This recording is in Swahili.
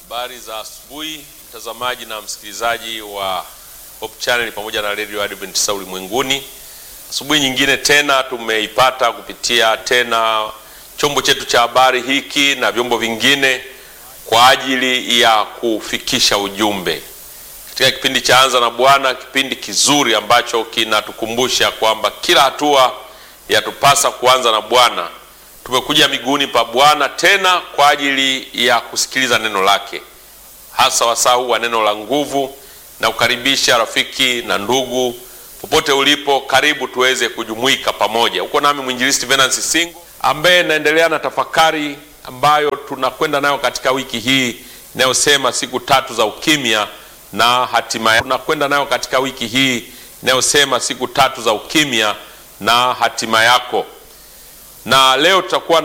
Habari za asubuhi mtazamaji na msikilizaji wa Hope Channel pamoja na Radio Adventist ulimwenguni. Asubuhi nyingine tena tumeipata kupitia tena chombo chetu cha habari hiki na vyombo vingine kwa ajili ya kufikisha ujumbe katika kipindi cha Anza na Bwana, kipindi kizuri ambacho kinatukumbusha kwamba kila hatua yatupasa kuanza na Bwana. Tumekuja miguuni pa Bwana tena kwa ajili ya kusikiliza neno lake, hasa wasaa huu wa neno la nguvu, na kukaribisha rafiki na ndugu popote ulipo, karibu tuweze kujumuika pamoja. Uko nami mwinjilisti Venansi Singo ambaye naendelea na tafakari ambayo tunakwenda nayo katika wiki hii inayosema siku tatu za ukimya na hatima. Tunakwenda nayo katika wiki hii inayosema siku tatu za ukimya na hatima yako, na leo tutakuwa